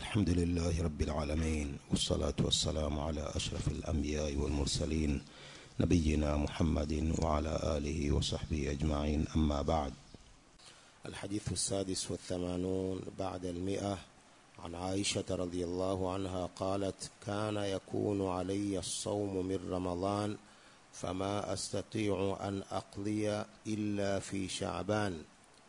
الحمد لله رب العالمين والصلاة والسلام على أشرف الأنبياء والمرسلين نبينا محمد وعلى آله وصحبه أجمعين أما بعد الحديث السادس والثمانون بعد المئة عن عائشة رضي الله عنها قالت كان يكون علي الصوم من رمضان فما أستطيع أن أقضي إلا في شعبان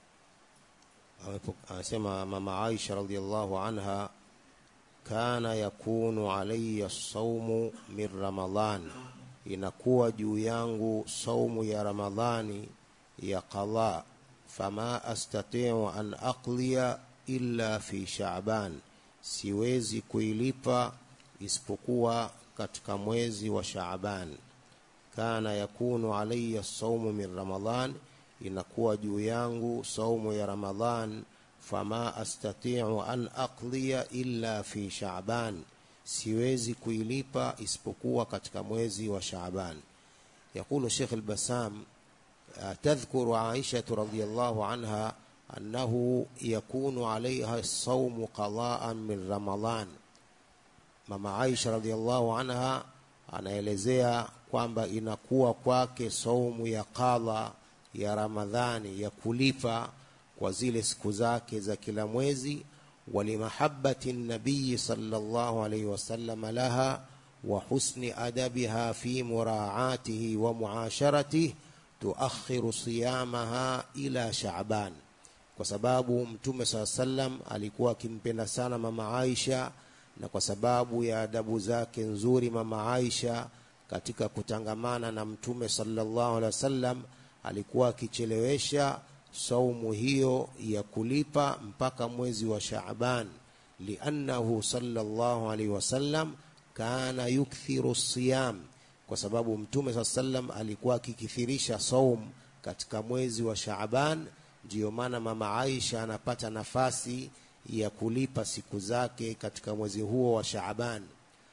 anasema mama Aisha radhiallahu anha kana yakunu alayya saumu min Ramadhan, inakuwa juu yangu saumu ya Ramadhani ya qadha, fama astati'u an aqliya illa fi Sha'ban, siwezi kuilipa isipokuwa katika mwezi wa Sha'ban. Kana yakunu alayya saumu min Ramadhan inakuwa juu yangu saumu ya Ramadhan, fama astati'u an aqdiya illa fi Sha'ban, siwezi kuilipa isipokuwa katika mwezi wa Sha'ban. Yaqulu Sheikh al-Bassam تذكر عائشة رضي الله عنها أنه يكون عليها الصوم قضاء من رمضان mama Aisha radhiallahu anha anaelezea kwamba inakuwa kwake saumu ya qadha ya Ramadhani ya kulipa kwa zile siku zake za kila mwezi walimahabbati nabii sallallahu alayhi wasallam laha wa husni adabiha fi muraatihi wa muasharatihi tuakhiru siyamaha ila Shaaban, kwa sababu Mtume saa sallam alikuwa akimpenda sana mama Aisha, na kwa sababu ya adabu zake nzuri mama Aisha katika kutangamana na Mtume sallallahu alaihi wasallam alikuwa akichelewesha saumu hiyo ya kulipa mpaka mwezi wa Shaaban, liannahu sallallahu alaihi wasallam kana yukthiru siyam, kwa sababu mtume saa sallam alikuwa akikithirisha saum katika mwezi wa Shaaban. Ndiyo maana mama Aisha anapata nafasi ya kulipa siku zake katika mwezi huo wa Shaaban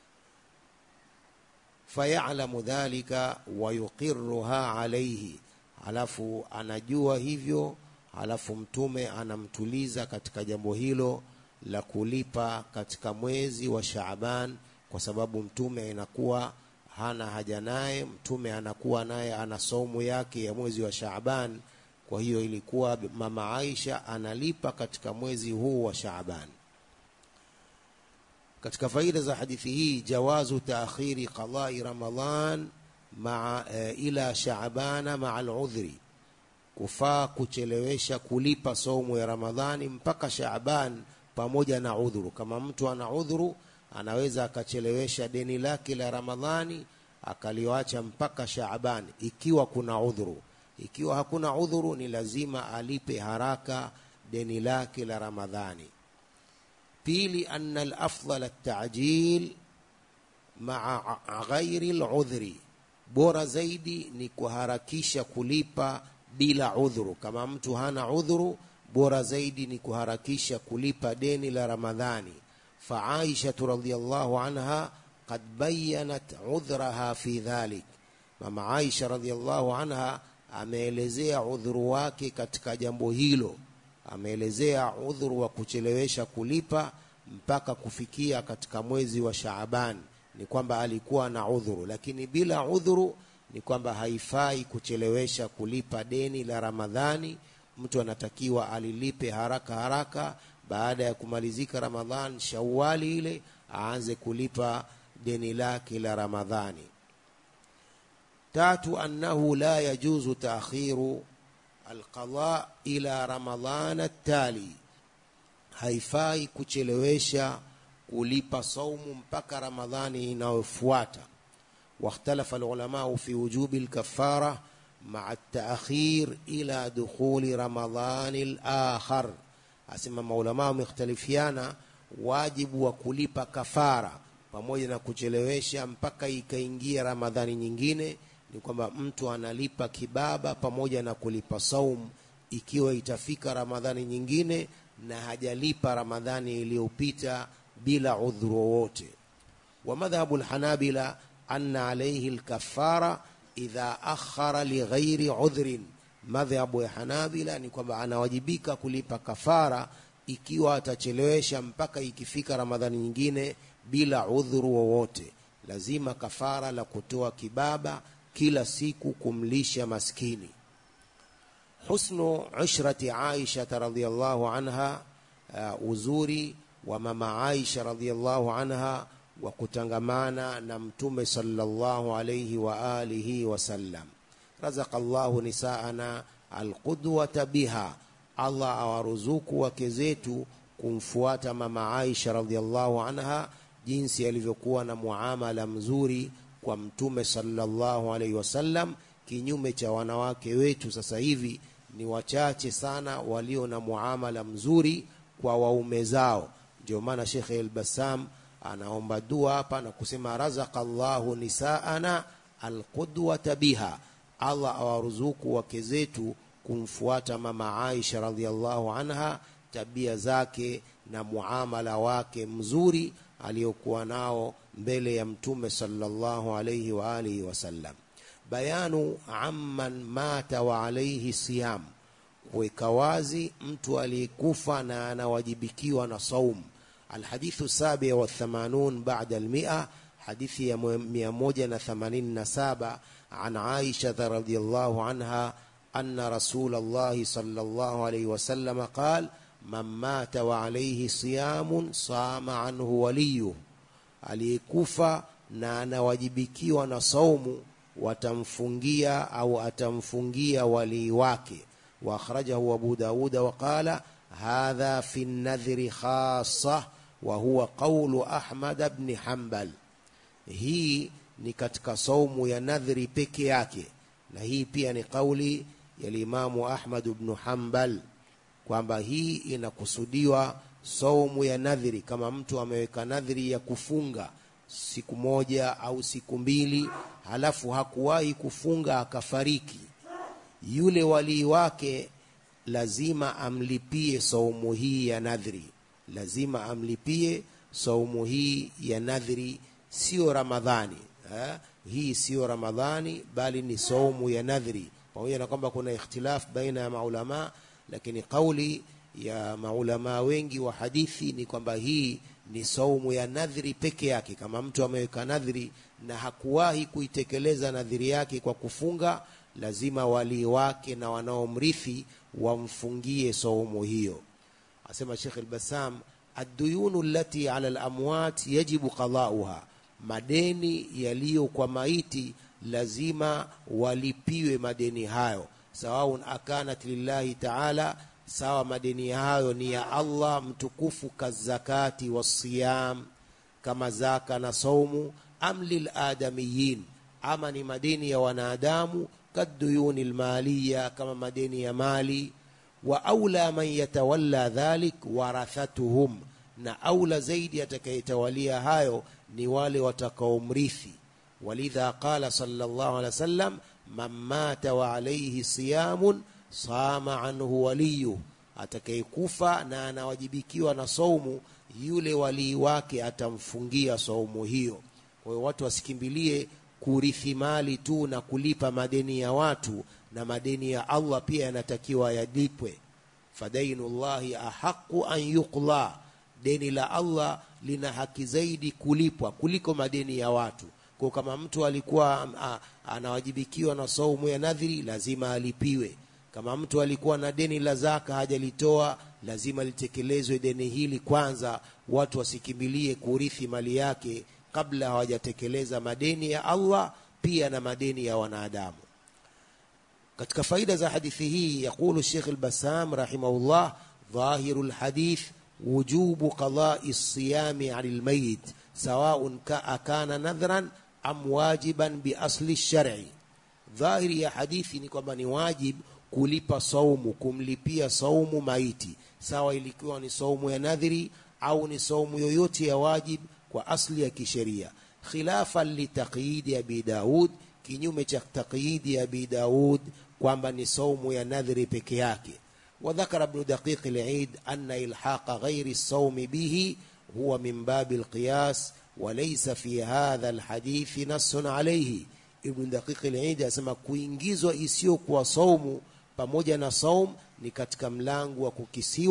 fayalamu dhalika wa yuqirruha alayhi halafu anajua hivyo, halafu mtume anamtuliza katika jambo hilo la kulipa katika mwezi wa Shaaban, kwa sababu mtume inakuwa hana haja naye, mtume anakuwa naye ana saumu yake ya mwezi wa Shaaban. Kwa hiyo ilikuwa mama Aisha analipa katika mwezi huu wa Shaaban. Katika faida za hadithi hii, jawazu taakhiri qadai Ramadhan maa e, ila shaabana maa aludhri, kufaa kuchelewesha kulipa saumu ya Ramadhani mpaka Shaaban pamoja na udhuru. Kama mtu ana udhuru, anaweza akachelewesha deni lake la Ramadhani akaliwacha mpaka Shaaban ikiwa kuna udhuru. Ikiwa hakuna udhuru, ni lazima alipe haraka deni lake la Ramadhani. Pili, anna alafdal at-ta'jil maa ghairi al-udhri bora zaidi ni kuharakisha kulipa bila udhuru. Kama mtu hana udhuru, bora zaidi ni kuharakisha kulipa deni la Ramadhani. Fa Aisha radhiyallahu anha qad bayanat udhraha fi dhalik, mama Aisha radhiyallahu anha ameelezea udhuru wake katika jambo hilo, ameelezea udhuru wa kuchelewesha kulipa mpaka kufikia katika mwezi wa Shaaban ni kwamba alikuwa na udhuru, lakini bila udhuru ni kwamba haifai kuchelewesha kulipa deni la Ramadhani. Mtu anatakiwa alilipe haraka haraka baada ya kumalizika Ramadhan, Shawali ile aanze kulipa deni lake la Ramadhani. Tatu, annahu la yajuzu taakhiru alqada ila Ramadhan tali, haifai kuchelewesha kulipa saumu mpaka Ramadhani inayofuata. Wakhtalafa alulamau fi wujubi lkafara maa taakhir ila dukhuli ramadhani lakhar, asema maulamaa wamekhtalifiana wajibu wa kulipa kafara pamoja na kuchelewesha mpaka ikaingia Ramadhani nyingine. Ni kwamba mtu analipa kibaba pamoja na kulipa saumu ikiwa itafika Ramadhani nyingine na hajalipa Ramadhani iliyopita bila udhuru wowote. Wa madhhabu lhanabila anna alayhi lkafara idha akhara lighairi udhrin, madhhabu ya Hanabila ni kwamba anawajibika kulipa kafara ikiwa atachelewesha mpaka ikifika ramadhani nyingine bila udhuru wowote lazima kafara la kutoa kibaba kila siku kumlisha maskini husnu ushrati aisha radhiallahu anha uh, uzuri wa mama aisha radhiallahu anha wa kutangamana na mtume sallallahu alayhi wa alihi wasallam razaka Allahu nisaana alqudwata biha Allah awaruzuku wake zetu kumfuata mama Aisha radhiallahu anha jinsi alivyokuwa na muamala mzuri kwa mtume sallallahu alaihi wasallam kinyume cha wanawake wetu sasa hivi ni wachache sana walio na muamala mzuri kwa waume zao ndio maana Sheikh El-Bassam anaomba dua hapa na kusema razaka Allahu nisaana alqudwata biha Allah awaruzuku wake zetu kumfuata mama Aisha radhiallahu anha tabia zake na muamala wake mzuri aliyokuwa nao mbele ya mtume sallallahu alayhi wa alihi wasallam bayanu amman mata wa alayhi siyam kuweka wazi mtu aliyekufa na anawajibikiwa na saum الحديث السابع والثمانون بعد المئة حديث ميموجة ثمانين سابع عن عائشة رضي الله عنها أن رسول الله صلى الله عليه وسلم قال من مات وعليه صيام صام عنه وليه aliyekufa na anawajibikiwa na saumu watamfungia au atamfungia walii wake واخرجه أبو داود وقال هذا في النذر خاصة وهو قول أحمد بن حنبل hii ni katika saumu ya nadhri peke yake na hii pia ni kauli ya limamu Ahmad ibn Hanbal kwamba hii inakusudiwa saumu ya nadhri kama mtu ameweka nadhri ya kufunga siku moja au siku mbili halafu hakuwahi kufunga akafariki yule walii wake lazima amlipie saumu hii ya nadhri lazima amlipie saumu hii ya nadhri sio ramadhani ha? hii sio ramadhani bali ni saumu ya nadhri pamoja na kwamba kuna ikhtilaf baina ya maulama lakini kauli ya maulama wengi wa hadithi ni kwamba hii ni saumu ya nadhri peke yake kama mtu ameweka nadhri na hakuwahi kuitekeleza nadhiri yake kwa kufunga lazima walii wake na wanaomrithi wamfungie saumu hiyo asema Sheikh al-Bassam ad-duyunu allati ala al-amwat yajibu qada'uha madeni yaliyo kwa maiti lazima walipiwe madeni hayo sawaun akanat lillahi ta'ala sawa madeni hayo ni ya Allah mtukufu kazakati wasiyam kama zaka na saumu am lil adamiyin ama ni madeni ya wanadamu kaduyuni almaliya kama madeni ya mali wa aula man yatawalla dhalik warathatuhum na aula zaidi atakayetawalia hayo ni wale watakaomrithi walidha qala sallallahu alaihi wasallam man mata wa alayhi siyamun sama anhu waliyu atakayekufa na anawajibikiwa na saumu yule walii wake atamfungia saumu hiyo kwa hiyo watu wasikimbilie kurithi mali tu na kulipa madeni ya watu na madeni ya Allah pia yanatakiwa yalipwe fadainullahi ahaqu an yuqla deni la Allah lina haki zaidi kulipwa kuliko madeni ya watu kwa kama mtu alikuwa a, anawajibikiwa na saumu ya nadhiri lazima alipiwe kama mtu alikuwa na deni la zaka hajalitoa lazima litekelezwe deni hili kwanza watu wasikimbilie kurithi mali yake kabla hawajatekeleza madeni ya Allah pia na madeni ya wanadamu katika faida za hadithi hii yakulu Sheikh al-Bassam rahimahullah dhahiru al-hadith wujubu qada'i as-siyami 'ala al-mayyit sawa'un kana nadhran am wajiban bi asli ash-shar'i dhahiri ya hadithi ni kwamba ni wajib kulipa saumu kumlipia saumu maiti sawa ilikuwa ni saumu ya nadhiri au ni saumu yoyote ya wajib kwa asli ya kisheria khilafan litaqyidi abi daud kinyume cha taqyidi abi daud kwamba ni saumu ya nadhiri peke yake وذكر ابن دقيق العيد أن إلحاق غير الصوم به هو من باب القياس وليس في هذا الحديث نص عليه ابن دقيق العيد asema kuingizwa isiyokuwa saumu pamoja na saum ni katika mlango wa kukisiwa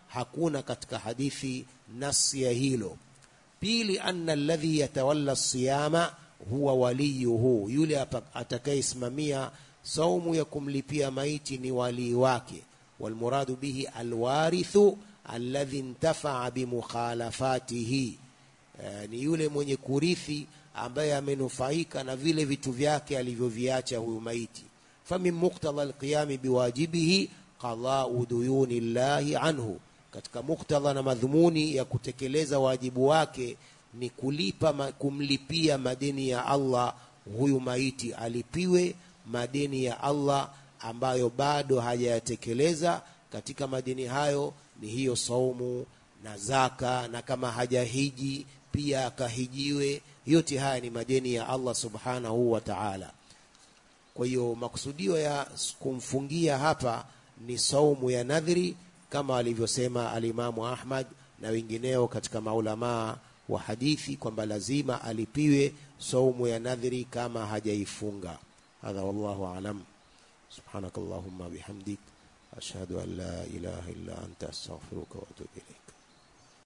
hakuna katika hadithi nasi ya hilo pili anna alladhi yatawalla siyama huwa waliyuhu yule atakayesimamia saumu ya kumlipia maiti ni walii wake walmuradu bihi alwarithu alladhi intafaa bimukhalafatihi e, ni yule mwenye kurithi ambaye amenufaika na vile vitu vyake alivyoviacha huyu maiti famin muktadha alqiyami biwajibihi qadau duyuni llahi anhu katika muktadha na madhumuni ya kutekeleza wajibu wake ni kulipa kumlipia madeni ya Allah huyu maiti alipiwe madeni ya Allah ambayo bado hajayatekeleza katika madeni hayo ni hiyo saumu na zaka na kama hajahiji pia akahijiwe yote haya ni madeni ya Allah subhanahu wa ta'ala kwa hiyo makusudio ya kumfungia hapa ni saumu ya nadhiri kama alivyosema alimamu Ahmad na wengineo katika maulamaa wa hadithi kwamba lazima alipiwe saumu ya nadhiri kama hajaifunga hadha wallahu alam subhanakallahumma bihamdik ashhadu an la ilaha illa anta astaghfiruka wa atubu ilaik